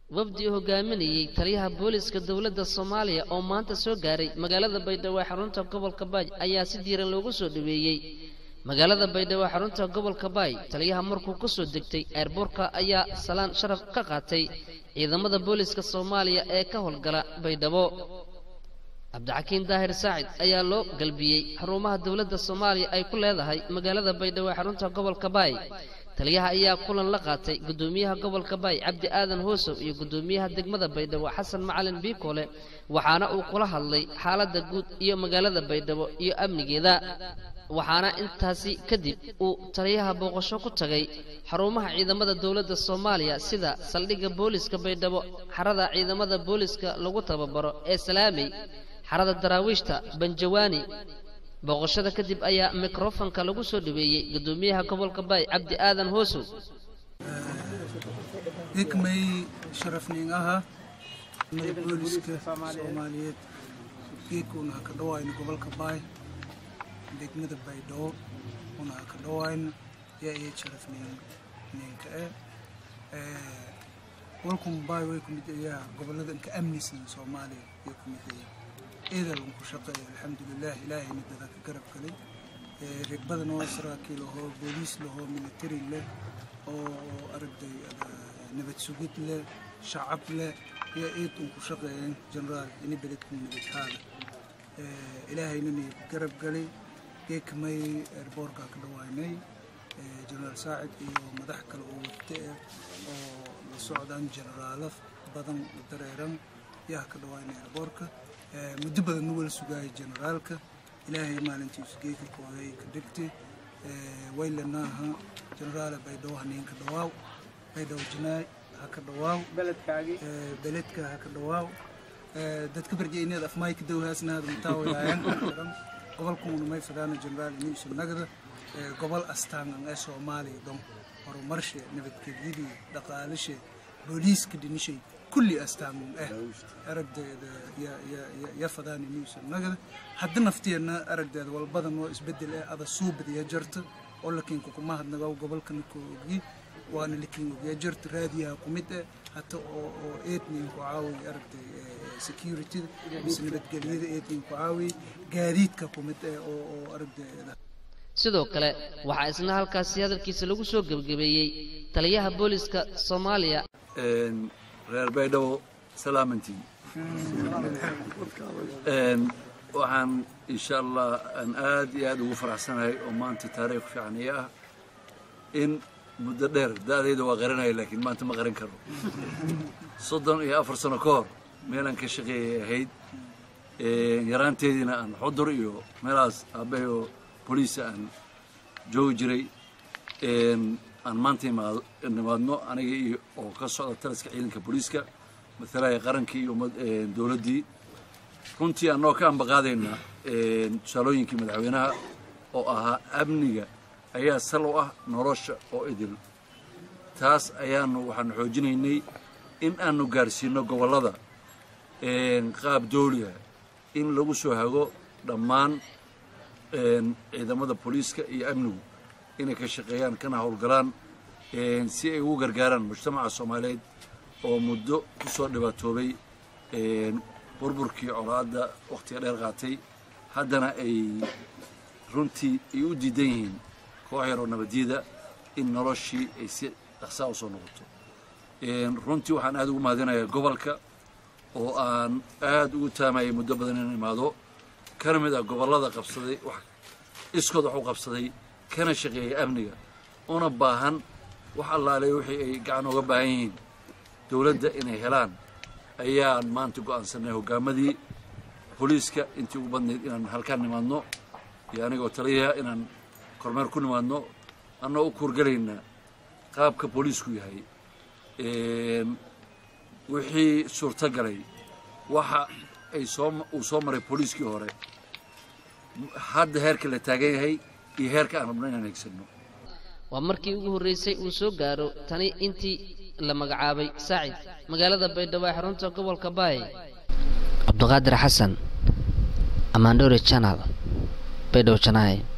wafdi hogaaminayey taliyaha booliska dowladda soomaaliya oo maanta soo gaaray magaalada baydhabo ee xarunta gobolka baay ayaa si diiran loogu soo dhaweeyey magaalada baydhabo ee xarunta gobolka baay taliyaha markuu ku soo degtay eerboorka ayaa salaan sharaf ka qaatay ciidamada booliska soomaaliya ee ka howlgala baydhabo cabdixakiin daahir saacid ayaa loo galbiyey xarumaha dowladda soomaaliya ay ku leedahay magaalada baydhabo ee xarunta gobolka baay taliyaha ayaa kulan la qaatay guddoomiyaha gobolka baay cabdi aadan hoosow iyo guddoomiyaha degmada baydhabo xasan macalin biikoole waxaana uu kula hadlay xaaladda guud iyo magaalada baydhabo iyo amnigeeda waxaana intaasi kadib uu taliyaha booqasho ku tagay xarumaha ciidamada dowladda soomaaliya sida saldhigga booliska baydhabo xarada ciidamada booliska lagu tababaro ee salaamey xarada daraawiishta banjawaani booqashada kadib ayaa mikrofonka lagu soo dhaweeyey guddoomiyaha gobolka baay cabdi aadan hoosow hikmay sharafniin aha mada booliska soomaaliyeed geedkuuna ha ka dhawaayno gobolka baay degmada baydhabo una ha ka dhawaayno yaa iyo sharafniin ninka eh walkum baay way ku mid ayaa gobolada inka amnisan soomaaliya way ku mid ayaa ciidan ku shaqeeya alxamdulilah ilaahayna dada ka garab galay reer badan oo saraakiil ahoo booliis lahoo military leh oo aragday nabad sugid leh shacab leh iyo ciid un ku shaqeeyeen generaal ini beledku nabadhaada ilaahayna na garab galay geekamay airboorka ka dhawaanay generaal saacid iyo madax kale oo wate oo la socdaan generaalo badan dareeran yaa ka dhawaanay airboorka muddo badan nuwal sugaaya generaalka ilaahay maalintiisu geeka kooday ka dhigtay waylanaaha generaala baydhabo haniinka dhawaaw baydhabo janaay ha ka dhawaaw beledka ha ka dhawaaw dadka barjeyneed afmayka dowhaasnaada mutaawayaayan gobolkuuna may fadaana generaal iniisu nagda gobol astaangan ee soomaaliya don horumarshe nabadgelyadii dhaqaalashe booliiska dhinishay kulli astaan eh aragdeeda ya fadaan inuusan nagada hadda nafteenna aragdeeda walbadan oo isbedel eh ada suubadiya jarta oo lakiinka kuma hadnago gobolkana ku ogi waana lakiin ogiya jarta raadiyaha ku mid eh hata oo oo eednin ku caawiy aragday securityda mise nabadgelyada eednin ku caawiy gaadiidka ku mid eh oo oo aragdeeda sidoo kale waxaa isna halkaasi hadalkiisa lagu soo gebgabeeyey taliyaha booliska soomaaliya reer baydhabo salaamantiin waxaan insha allah aan aad iyo aad ugu faraxsanahay oo maanta taariikh fiican iyo ah in muddo dheer da'dayda waa qaranaya laakiin maanta ma qaran karo soddon iyo afar sano ka hor meelaan ka shaqeeyay ahayd yaraanteediina aan xudur iyo meelahaas aabbahay oo boliisa aan joogi jiray aan maanta nimaadno aniga iyo oo ka socda taliska ciidanka booliiska matalaya qarankii iyo dowladdii runtii annoo ka ambaqaadayna tusaalooyinkii madaxweynaha oo ahaa amniga ayaa sal u ah nolosha oo idil taas ayaanu waxaanu xoojinaynay in aanu gaarsiino gobollada qaab dooliha in lagu soo hago dhammaan ciidamada booliiska iyo amnigu inay ka shaqeeyaan kana howlgalaan si ay ugu gargaaraan mujtamaca soomaaliyeed oo muddo ku soo dhibaatoobay burburkii colaadda wakhtiga dheer qaatay haddana ay runtii ay u diidan yihiin koox yaroo nabadyada in noloshii ay si dhaqsaa u soo noqoto runtii waxaan aad ugu mahadinayaa gobolka oo aan aad ugu taamayay muddo badan inaan imaado kana mid ah gobollada qabsaday iskood wax u qabsaday kana shaqeeyay amniga una baahan wax allaale wixii ay gacan uga baahan yihiin dowladda inay helaan ayaan maanta go'aansanay hoggaamadii booliiska intii ugu badnayd inaan halkaan nimaadno iyo anigoo taliyaha inaan kormeer ku nimaadno annoo u kuurgelayna qaabka booliisku yahay wixii suurto galay waxa ay soo uu soo maray booliiskii hore hadda heerka la taagan yahay iyo heerka aan rabno inaan hegsanno waa markii ugu horreysay uu soo gaaro tani intii la magacaabay saacid magaalada baydhabo ee xarunta gobolka baay cabdiqaadir xasan amaandhore channel baydhabo janaay